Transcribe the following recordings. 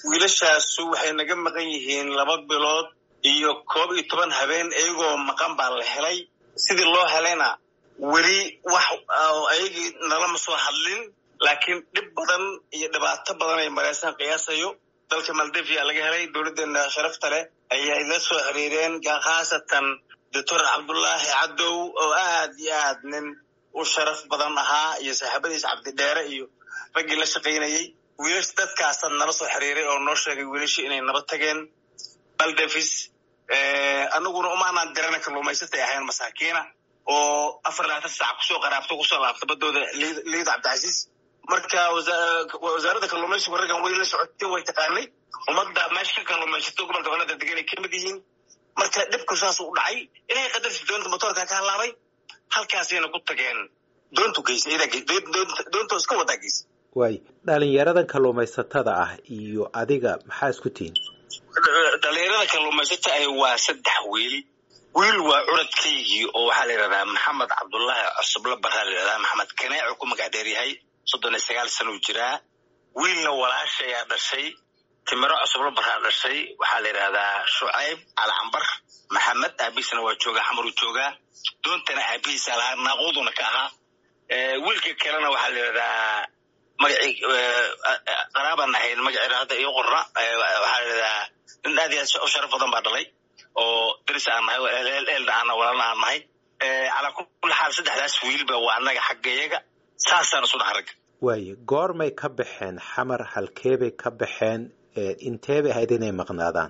wiilashaasu waxay naga maqan yihiin laba bilood iyo koob iyo toban habeen iyagoo maqan baa la helay sidii loo helayna weli wax ayagii nalama soo hadlin laakiin dhib badan iyo dhibaato badan ay maraysaan qiyaasayo dalka maldivia laga helay dowladdeena sharafta leh ayay la soo xiriireen khaasatan doctor cabdullaahi cadow oo aad iyo aad nin u sharaf badan ahaa iyo saaxiibadiisa cabdidheere iyo raggii la shaqaynayey wiilash dadkaasa nala soo xiriiray oo noo sheegay wiilashii inay naba tageen baldavis anaguna umaanaan dirana kalluumaysatay ahayn masaakiina oo afar labaatan saac kusoo qaraabto kusoo laabta badooda liida cabdicasiis marka wasaaradda kalluumaysigu raggan way la socotay way taqaanay ummadda meesha ka kalluumaysato gobolka banada degan ay ka mid yihiin marka dhibku saas u dhacay ilahay qadarsi doonta motoorka ka halaabay halkaasayna ku tageen doontu geysa doontoo iska wadaa geysa waay dhalinyaradan kalluumaysatada ah iyo adiga maxaa isku tihiin dhalinyarada kalluumaysata ay waa saddex wiil wiil waa curadkaygii oo waxaa la yidhahdaa maxamed cabdullaahi cusuble baraa la yidhahdaa maxamed kaneeco ku magac dheer yahay soddon iyo sagaal sanuu jiraa wiilna walaashayaa dhashay timiro cusuble baraa dhashay waxaa la yidhahdaa shucayb calcambar maxamed aabihiisna waa joogaa xamaruu joogaa doontana aabihiisa lahaa naaquuduna ka ahaa wiilka kalena waxaa la yidhahdaa magacii qaraabaan ahayn magaceeda hadda iyo qorna waxaa la yidhahdaa nin aad iyo aad u sharaf badan baa dhalay oo daris aan nahay eelna aana walaalna aan nahay calaa kulli xaal saddexdaas wiilba waa annaga xaggayaga saasaan isu dhaha ragga waaye goormay ka baxeen xamar halkeebay ka baxeen inteebay ahayd inay maqnaadaan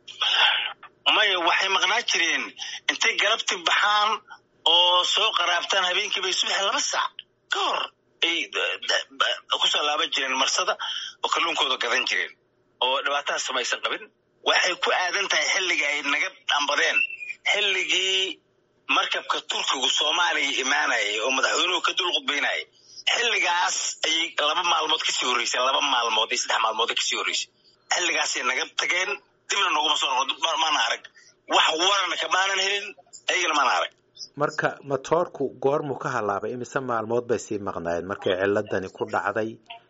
maya waxay maqnaa jireen intay galabti baxaan oo soo qaraabtaan habeenkii bay subax laba saac ka hor ay kusoo laaban jireen marsada oo kalluunkooda gadan jireen oo dhibaataha samaysan qabin waxay ku aadan tahay xilligii ay naga dhambadeen xilligii markabka turkigu soomaaliya imaanayay oo madaxweynuhu ka dul qudbaynayay xilligaas ayay laba maalmood kasii horreysay laba maalmood iyo saddex maalmood kasii horreysay xilligaasay naga tageen dibna noguma soo noqo maana arag wax warana kamaanan helin ayagana maana arag marka matoorku goormuu ka halaabay imise maalmood bay sii maqnaayeen markay ciladani ku dhacday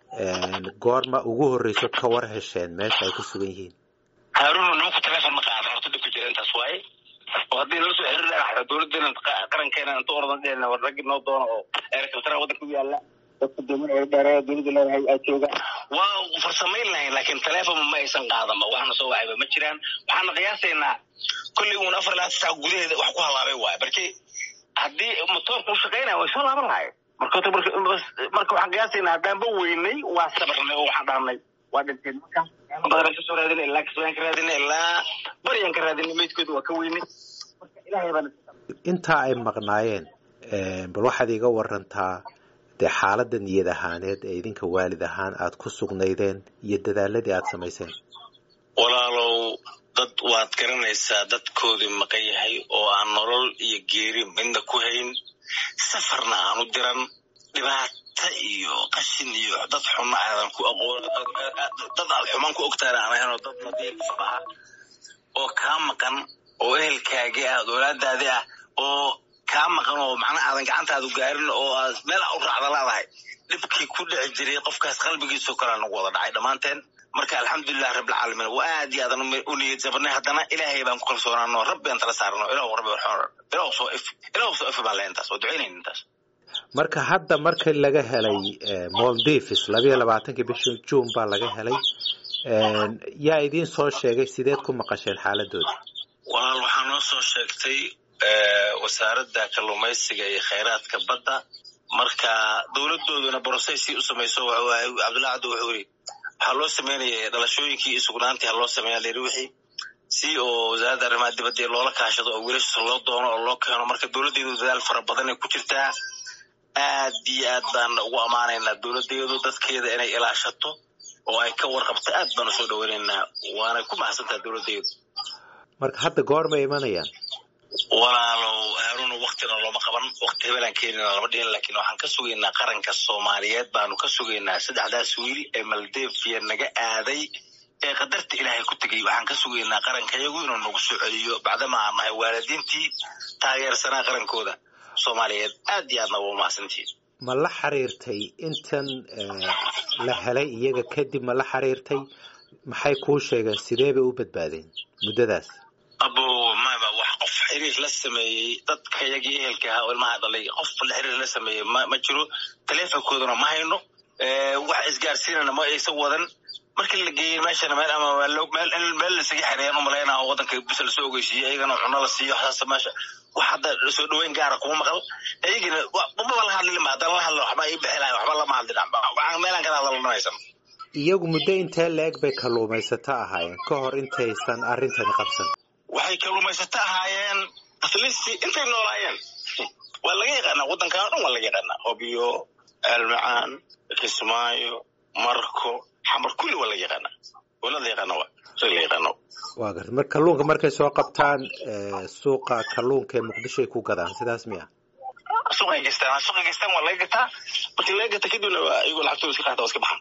goorma ugu horreyso ka war hesheen meesha ay ku sugan yihiin haaruna nimanku telefon ma qaada horta dhibka jira intaas waaye oo haddii nala soo xiriir dhagaxda dowladdeena qarankeena inta oradan dheelna war raggi noo doono oo eerkaltara waddanka u yaalla dadka doomin dheereeda dowladda leedahay aa jooga waa farsamayn lahayn laakiin telefon ma aysan qaadanba waxna soo wacayba ma jiraan waxaana qiyaasaynaa kolley uun afar labaatan saac gudaheeda wax ku halaabay waaye markii haddii motoorka u shaqaynaya way soo laaban lahayen marka marka waxaan qiyaasaynaa haddaanba weynay waa sabarnay oo waxaan dhahnay waa dhinteen marka badan kasoo raadina ilaa kasbaan ka raadina ilaa baryaan ka raadina meydkooda waa ka weynay marka ilaahay baan intaa ay maqnaayeen bal waxaad iga warantaa dee xaaladda niyad ahaaneed ee idinka waalid ahaan aad ku sugnaydeen iyo dadaaladii aad samayseen walaalow dad waad garanaysaa dadkoodii maqan yahay oo aan nolol iyo geeri midna ku hayn safarna aan u diran dhibaata iyo qashin iyo dad xunna aadan ku aqoon dad aad xumaan ku ogtaana aan ahayn oo dad nadiif ah oo kaa maqan oo ehelkaagii ah dowlaadaadii ah oo kaa maqan oo macnaha aadan gacantaadu gaarin oo aad meel u raacda laadahay dhibkii ku dhici jiray qofkaas qalbigiisoo kale nagu wada dhacay dhammaanteen marka alxamdulilah rabbilcaalamiin waa aad iyo aadan u niyad jabnay haddana ilaahay baan ku kalsoonaano rabbi aan tala saarno ilahu rabbi ilahu soo if ilahu soo if baan leh intaas waa ducaynayn intaas marka hadda marka laga helay moldivis labayo labaatankii bishii juun baa laga helay yaa idiin soo sheegay sideed ku maqasheen xaaladooda walaal waxaa noo soo sheegtay wasaaradda kalluumaysiga iyo khayraadka badda marka dowladooduna brocesii u samayso cabdullahi cabdi wuxuu yiri waxaa loo sameynaya dhalashooyinkii iyo sugnaantii ha loo sameeya layidhi wixii si oo wasaaradda arrimaha dibadda loola kaashado oo wiilasha loo doono oo loo keeno marka dowladdeedu dadaal fara badan ay ku jirtaa aad iyo aad baan ugu ammaanaynaa dowladdeedu dadkeeda inay ilaashato oo ay ka warqabto aad baan usoo dhaweynaynaa waanay ku mahadsantaha dowladdeedu marka hadda goormay imanayaan walaalow haaruna waktina looma qaban wakti hebelaan keenina lama dhihin laakiin waxaan ka sugaynaa qaranka soomaaliyeed baanu ka sugaynaa saddexdaas wiil ee maldeviya naga aaday ee qadarta ilaahay ku tegay waxaan ka sugaynaa qarankayagu inuu nagu soo celiyo bacdama aan nahay waalidiintii taageersanaa qarankooda soomaaliyeed aad iyo aadna waa umahadsantihiin ma la xiriirtay intan la helay iyaga kadib ma la xiriirtay maxay kuu sheegeen sidee bay u badbaadeen muddadaas abo maba wax qof xiriir la sameeyey dadka yagii ehelka ahaa oo ilmaha dhalay qof la xiriir la sameeyey ma ma jiro taleefonkooduna ma hayno wax isgaarsiinana ma aysan wadan markii la geeyey meeshana meel ama meel meel lasaga xereeyaan umalaynaa oo wadanka bisa lasoo ogeysiiyey iyagana cuno la siiyo waxaas meesha wax hadda soo dhaweyn gaara kuma maqal iyagina maba la hadlin haddaan la hadlo waxba ii bixi lahay waxba lama hadlin meelaan kala hadalna haysan iyagu muddo intee la-eg bay kalluumaysato ahaayeen ka hor intaysan arrintani qabsan waxay kalluumaysato ahaayeen atlist intay noolaayeen waa laga yaqaanaa waddankan o dhan waa laga yaqaanaa hobiyo aalmacaan kismaayo marko xamar kulli waa laga yaqaanaa wala la yaqaana wa rag la yaqaano waa garta mar kalluunka markay soo qabtaan suuqa kalluunka ee muqdishoay ku gadaan sidaas miya suuqay gestaan suuqay gestaan waa laga gataa markii laga gata kadibna iyagoo lacagtooda iska qaata waa iska baxan